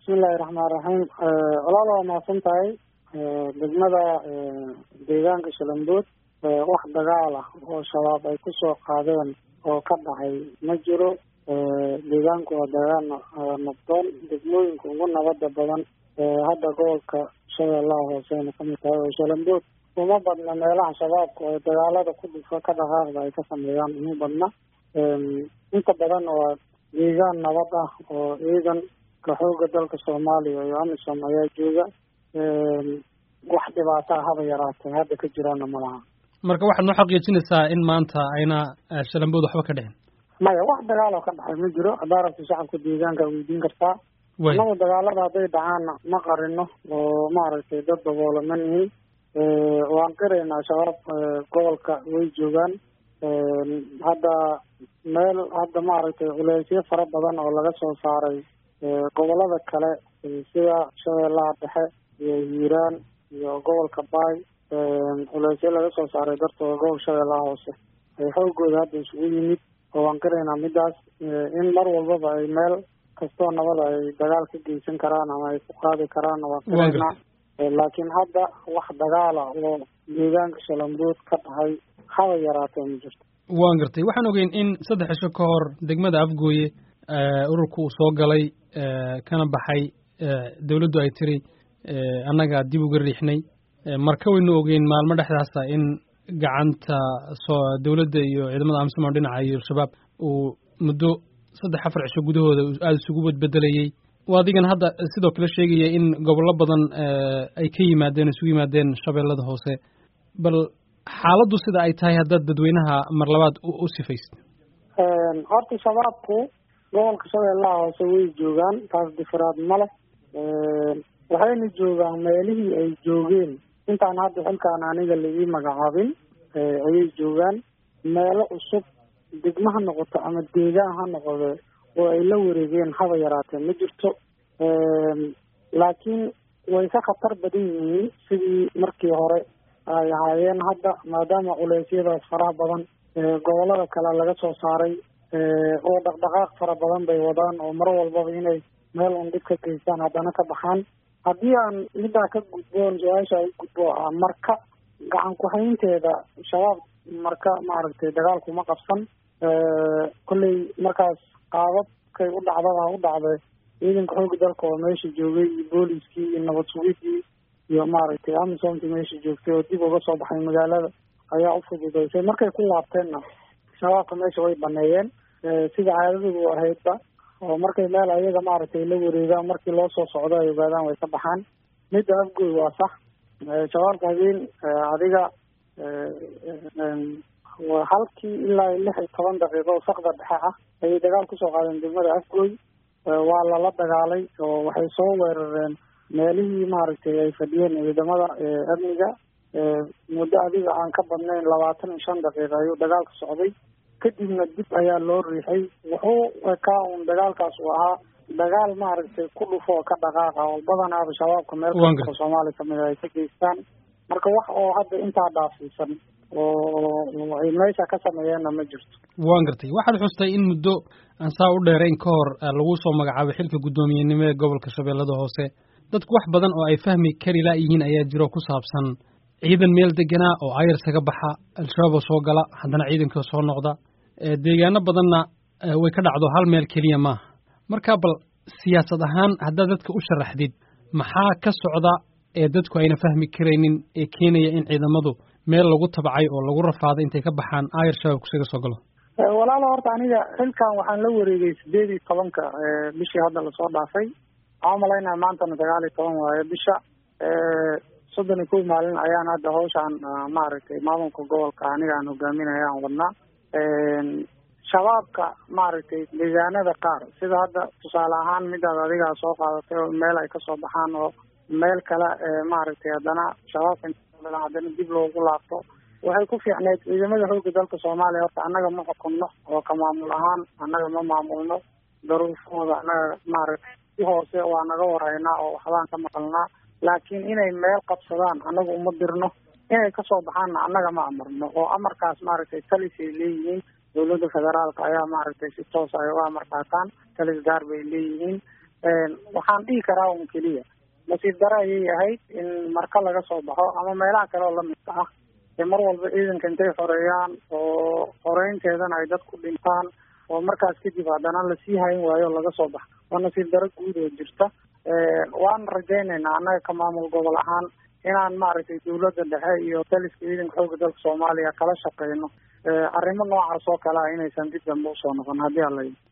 bismillahi raxmaan raxiim walaal waa mahadsan tahay degmada deegaanka shalambood wax dagaal ah oo shabaab ay kusoo qaadeen oo ka dhacay ma jiro deegaanku waa deegaan nabdoon degmooyinka ugu nabada badan hadda gobolka shabeellaha hooseyna kamid tahay oo shalambood uma badna meelaha shabaabka oo dagaalada ku dhufa ka dhaqaaqda ay ka sameeyaan uma badna inta badan waa deegaan nabad ah oo ciidanka xooga dalka soomaaliya iyo amisom ayaa jooga wax dhibaataa haba yaraatee hadda ka jiraana ma laha marka waxaad noo xaqiijinaysaa in maanta ayna shalambood waxba ka dhicin maya wax dagaaloo ka dhacay ma jiro haddaa rabta shacabka deegaanka weydiin kartaa annagu dagaalada hadday dhacaanna ma qarino oo maaragtay dad daboola ma nihin waan qiraynaa shabaab gobolka way joogaan hadda meel hadda maaragtay culeysyo fara badan oo laga soo saaray gobolada kale sida shabeellaha dhexe iyo hiiraan iyo gobolka baay culeysyo laga soo saaray dartooda gobol shabeellaha hoose ay xoogooda hadda isugu yimid oo waan qiraynaa midaas in mar walbaba ay meel kastoo nabada ay dagaal ka geysan karaan ama ay ku qaadi karaan waan qiraynaa laakiin hadda wax dagaala oo deegaanka shalambood ka dhahay haba yaraatee ma jirto waan gartay waxaan ogeyn in saddex cisho ka hor degmada afgooye ururka uu soo galay kana baxay dawladdu ay tiri annaga dib uga riixnay marka waynu ogeyn maalmo dhexdaasa in gacanta soo dawladda iyo ciidamada amisom dhinaca iyo al-shabaab uu muddo saddex afar cisho gudahooda aada isugu badbedelayey adigan hadda sidoo kale sheegaya in gobollo badan ay ka yimaadeen isugu yimaadeen shabeellada hoose bal xaaladdu sida ay tahay haddaad dadweynaha mar labaad u sifaysid horta shabaabku gobolka shabeellaha hoose way joogaan taas difiraad ma leh waxayna joogaan meelihii ay joogeen intaan hadda xilkaan aniga laii magacaabin ayay joogaan meelo cusub degmo ha noqoto ama deegaan ha noqode oo ay la wareegeen haba yaraatee ma jirto laakiin way ka khatar badan yihiin sidii markii hore ay ahaayeen hadda maadaama culeysyadaas faraha badan gobolada kale laga soo saaray oo dhaqdhaqaaq fara badan bay wadaan oo mar walbaba inay meel un dhib ka geystaan haddana ka baxaan haddii aan middaa ka gudboon su-aasha u gudbo ah marka gacan ku-haynteeda shabaab marka maaragtay dagaalkuma qabsan kolley markaas qaababkay u dhacdaba ha u dhacdee ciidanka xooga dalka oo meesha joogay iyo booliskii iyo nabad sugidii iyo maaragtay amisomkii meesha joogtay oo dib uga soo baxay magaalada ayaa u fududeysay markay ku laabteenna shabaabka meesha way baneeyeen sida caadadoodu ahaydba oo markay meel ayaga maaragtay la wareegaan markii loo soo socdo ay ogaadaan way ka baxaan midda afgoy waa sax shabaabka habeen adiga halkii ilaa lix iyo toban daqiiqo oo sakda dhexe ah ayay dagaal kusoo qaadeen degmada afgoy waa lala dagaalay oo waxay soo weerareen meelihii maaragtay ay fadhiyeen ciidamada amniga muddo adiga aan ka badnayn labaatan iyo shan daqiiqa ayuu dagaalka socday kadibna dib ayaa loo riixay wuxuu ekaa un dagaalkaas uu ahaa dagaal maaragtay ku dhufo oo ka dhaqaaqa oo badanaaba shabaabka meel kasta oo soomaaliya kamid ay ka geystaan marka wax oo hadda intaa dhaafiisan oo ay meesha ka sameeyeenna ma jirto waan gartay waxaad xustay in muddo aan saa u dheerayn ka hor lagu soo magacaabay xilka guddoomiyenimo ee gobolka shabeellada hoose dadku wax badan oo ay fahmi kari laayihiin ayaa jiro ku saabsan ciidan meel deganaa oo ayarsaga baxa al-shabaab oo soo gala haddana ciidanka soo noqda deegaano badanna way ka dhacdo hal meel keliya maaha marka bal siyaasad ahaan haddaad dadka u sharaxdid maxaa ka socda ee dadku ayna fahmi karaynin ee keenaya in ciidamadu meel lagu tabcay oo lagu rafaaday intay ka baxaan ayar shabaab kusaga soo galo walaalo horta aniga xilkan waxaan la wareegay sideed iyo tobanka bishii hadda lasoo dhaafay waxaan umalaynaya maantana sagaal iyo toban waayo bisha soddon iyo kow maalin ayaan hadda hawshaan maaragtay maamulka gobolka aniga aan hogaaminaya aan wadnaa shabaabka maaragtay deegaanada qaar sida hadda tusaale ahaan midaad adigaa soo qaadatay oo meel ay kasoo baxaan oo meel kale maaragtay haddana shabaabka haddana dib loogu laabto waxay ku fiicneyd ciidamada xooga dalka soomaaliya horta annaga ma xukunno oo ka maamul ahaan annaga ma maamulno daruufahooda annaga maaragtay si hoose waa naga waraynaa oo waxbaan ka maqalnaa laakiin inay meel qabsadaan annaga uma dirno inay kasoo baxaanna annaga ma amarno oo amarkaas maaragtay talis ay leeyihiin dowladda federaalka ayaa maaragtay si toos ay uga amar qaataan talis gaar bay leeyihiin waxaan dhihi karaa un keliya nasiib dare ayay ahayd in marka laga soo baxo ama meelaha kale oo lamidka ah ee mar walba ciidanka intay xoreeyaan oo xoreynteedana ay dadku dhintaan oo markaas kadib haddana lasii hayn waayo laga soo baxa waa nasiib daro guud oo jirta waan rajaynaynaa annaga ka maamul gobol ahaan inaan maaragtay dawladda dhexe iyo taliska ciidanka xooga dalka soomaaliya kala shaqeyno arrimo noocaas oo kale ah inaysan dib dambe usoo noqon haddii alla